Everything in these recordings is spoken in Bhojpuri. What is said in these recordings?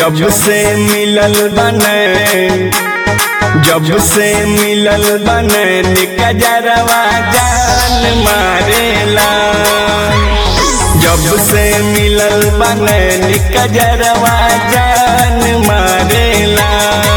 जब से मिलल बने जब से मिलल बने निकजरवा जान मारेला जब से मिलल बने निकजरवा जान मारेला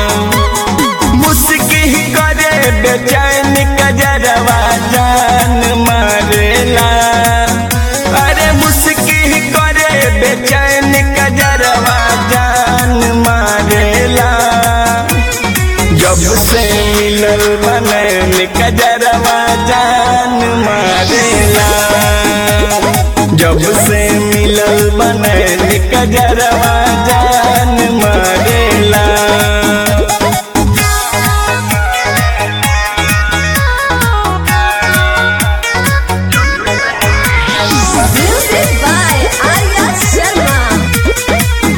मुस्की करे बेचैन कजरवा जान मारेला अरे मुस्की करे बेचैन कजरवा जान मारेला जब से मिलल बनैन कजरवा जान मारेला जब से मिलल बनैन कजरवा जान मारेला Music by Arya Sharma.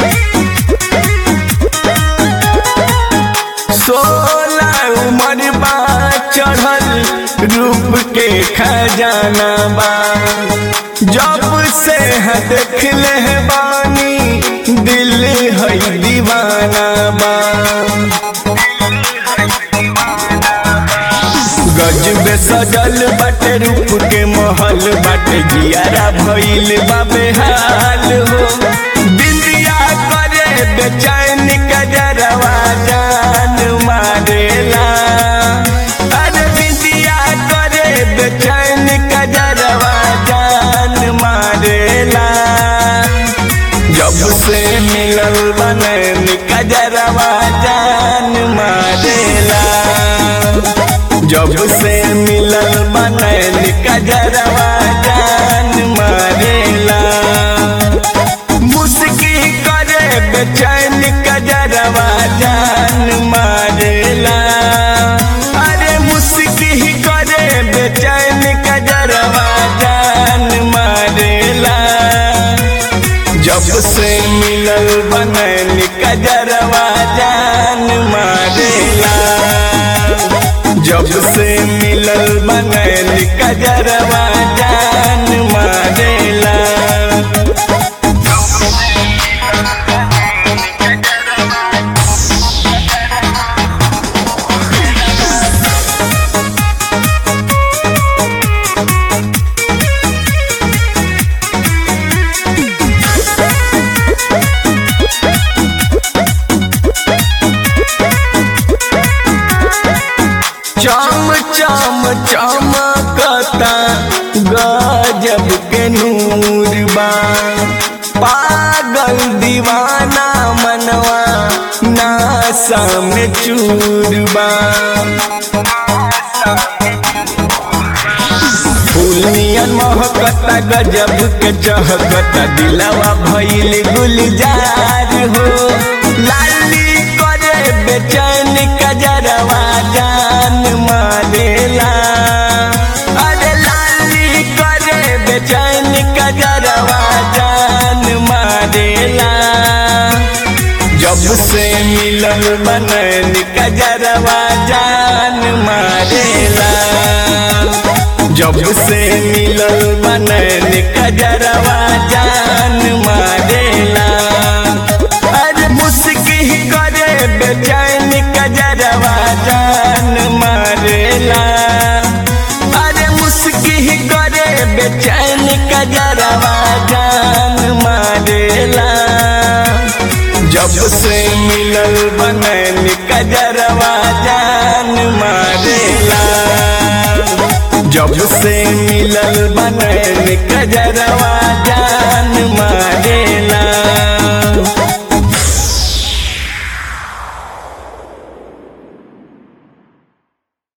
सोलह उम्र बा चढ़ल रूप के खजाना बा जब से है देख ले बानी दिल है दीवाना बा गजब सजल बाटे रूप के महल बाटे जियारा भइल बा बेहाल हो बिंदिया करे बेचैन कजरवा जान मारेला अरे बिंदिया करे बेचैन कजरवा जान मारेला जब से मिलल बनैन कजरवा जान मारेला जब से मिलल बनैन कजरवा जान मारेला मुस्की करे बेचैन कजरवा जान मारेला अरे मुस्की करे बेचैन कजरवा जान मारेला जब से मिलल बनैन कजरवा जान मारेला जब से मिलल बनैन कजरवा जान मारेला चम चम चमकता गजब के नूर बा पागल दीवाना मनवा नासा में चूर बा फूलियन महकता गजब के चहकता दिलवा भइल गुलजार हो लाली करे बेचैन कजरवा जान मारेला अरे लाली करे बेचैन कजरवा जान मारेला जब से मिलल बनैन कजरवा जान मारेला जब से मिलल बनैन कजरवा जान मारेला अरे मुस्की करे बेचैन कजरवा जान मारेला अरे मुस्की करे बेचैन कजरवा जान मारेला जब से मिलल बनैन कजरवा जान मारेला जब से मिलल बनैन कजरवा